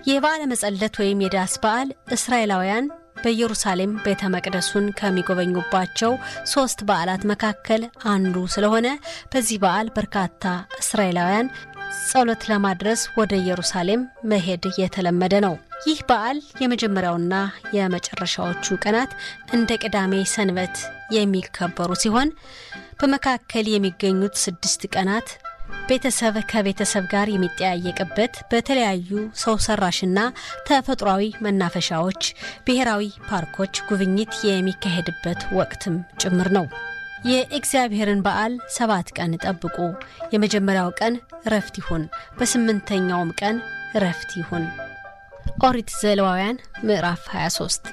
የበዓለ መጸለት ወይም የዳስ በዓል እስራኤላውያን በኢየሩሳሌም ቤተ መቅደሱን ከሚጎበኙባቸው ሶስት በዓላት መካከል አንዱ ስለሆነ በዚህ በዓል በርካታ እስራኤላውያን ጸሎት ለማድረስ ወደ ኢየሩሳሌም መሄድ የተለመደ ነው። ይህ በዓል የመጀመሪያውና የመጨረሻዎቹ ቀናት እንደ ቅዳሜ ሰንበት የሚከበሩ ሲሆን በመካከል የሚገኙት ስድስት ቀናት ቤተሰብ ከቤተሰብ ጋር የሚጠያየቅበት በተለያዩ ሰው ሰራሽና ተፈጥሯዊ መናፈሻዎች፣ ብሔራዊ ፓርኮች ጉብኝት የሚካሄድበት ወቅትም ጭምር ነው። የእግዚአብሔርን በዓል ሰባት ቀን ጠብቁ። የመጀመሪያው ቀን እረፍት ይሁን፣ በስምንተኛውም ቀን እረፍት ይሁን። ኦሪት ዘሌዋውያን ምዕራፍ 23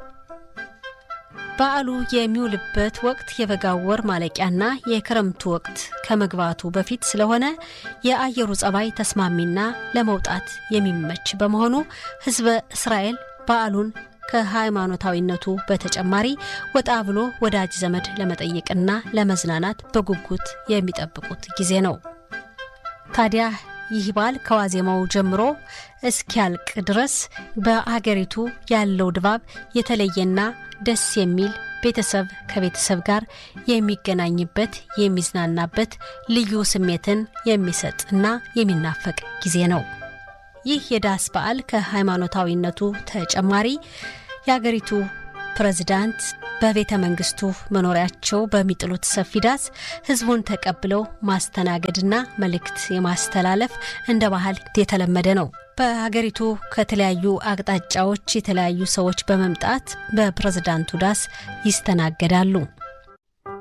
በዓሉ የሚውልበት ወቅት የበጋው ወር ማለቂያና የክረምቱ ወቅት ከመግባቱ በፊት ስለሆነ የአየሩ ጸባይ ተስማሚና ለመውጣት የሚመች በመሆኑ ሕዝበ እስራኤል በዓሉን ከሃይማኖታዊነቱ በተጨማሪ ወጣ ብሎ ወዳጅ ዘመድ ለመጠየቅና ለመዝናናት በጉጉት የሚጠብቁት ጊዜ ነው። ታዲያ ይህ በዓል ከዋዜማው ጀምሮ እስኪያልቅ ድረስ በአገሪቱ ያለው ድባብ የተለየና ደስ የሚል ቤተሰብ ከቤተሰብ ጋር የሚገናኝበት የሚዝናናበት ልዩ ስሜትን የሚሰጥ እና የሚናፈቅ ጊዜ ነው። ይህ የዳስ በዓል ከሃይማኖታዊነቱ ተጨማሪ የአገሪቱ ፕሬዝዳንት በቤተ መንግስቱ መኖሪያቸው በሚጥሉት ሰፊ ዳስ ህዝቡን ተቀብለው ማስተናገድና መልእክት የማስተላለፍ እንደ ባህል የተለመደ ነው። በሀገሪቱ ከተለያዩ አቅጣጫዎች የተለያዩ ሰዎች በመምጣት በፕሬዝዳንቱ ዳስ ይስተናገዳሉ።